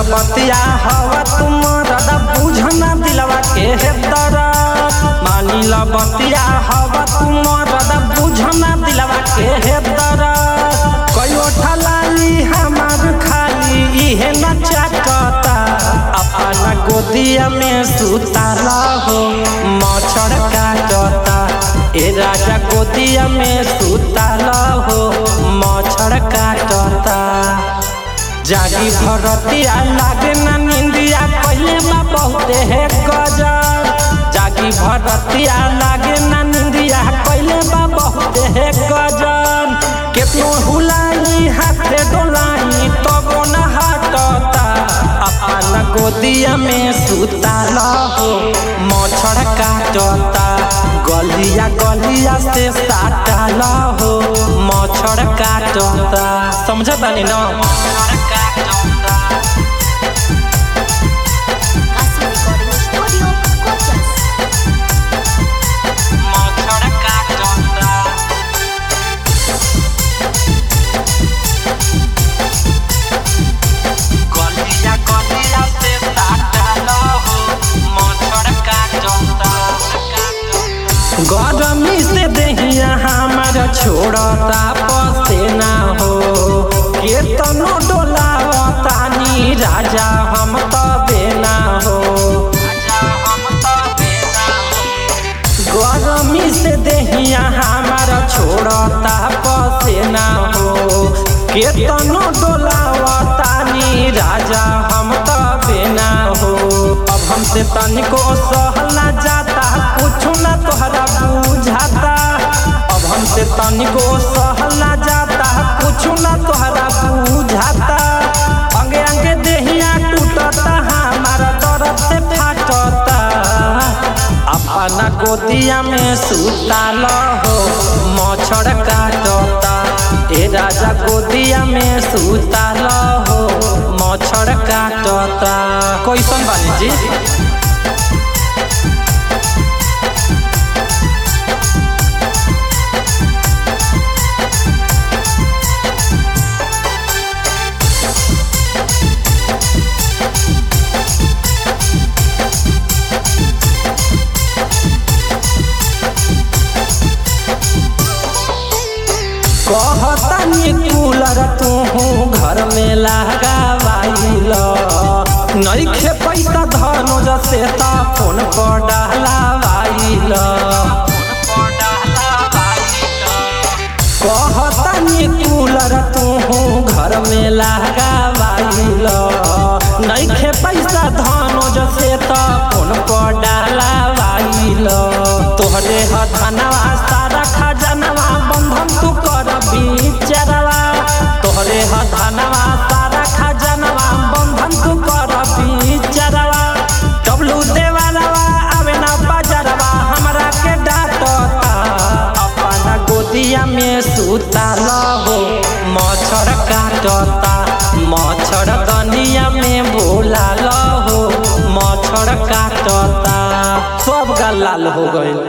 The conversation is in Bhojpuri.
बतिया हवा तुम रदा बुझना दिलवा के हे दरद मानी ल बतिया हवा तुम रदा बुझना दिलवा के हे दरद कयो ठलाली हमार खाली इहे न चाटता अपना गोदिया में सुताला हो मच्छर काटता ए राजा गोदिया में सुताला हो मच्छर काटता जागी भरतिया लागे ना निंदिया पहले बा बहुते है गजब जागी भरतिया लागे ना निंदिया पहले बा बहुते है गजब केतनो हुलाई हाथे डोलाई तबो न हटता अपना गोदिया में सुताला हो मच्छर काटता गलिया गलिया से साटाला हो मच्छर काटता समझता नहीं ना Casio Recording Studio, Cochas. मच्छर काटता गलिया गलिया से साटाला हो मच्छर काटता गरमी से दहिया हमार छोड़ता पसेना हो केतनो डोलावतानी राजा हम तबे ना हो गरमी से दहिया हमार छोड़ता पसेना हो केतनो डोलावतानी राजा हम तबे ना हो अब हमसे तनिको सहल ना जाता कुछ ना तोहरा बुझाता अब हमसे तनिको सहल ना जाता कुछ ना तोहरा बुझाता अंगे अंगे देहिया टूटता हमारा दर्द से फाटता अपना गोदिया में सुताल हो मच्छर काटता ए राजा गोदिया में सुताल हो मच्छर काटता कैसन बानी जी कहतानी कूलर तू घर में लगावाइल नइखे पैसा धनुज से त फोन पर डालावाइल कहतानी कूलर तू घर में लगावाइल नइखे पैसा धनुज से त फोन पर डालावाइल तोहरे ह धनवा सारा खजनवा बंधन तू कर बिचरवा तोहरे ह धनवा सारा खजनवा बंधन तू कर बिचरवा डब्लू देवालवा आवे ना बजरवा हमरा के डांटता अपना गोदिया में सुताल हो मच्छर काटता मच्छर दनिया में बोलाल हो मच्छर काटता सब गाल लाल हो गइल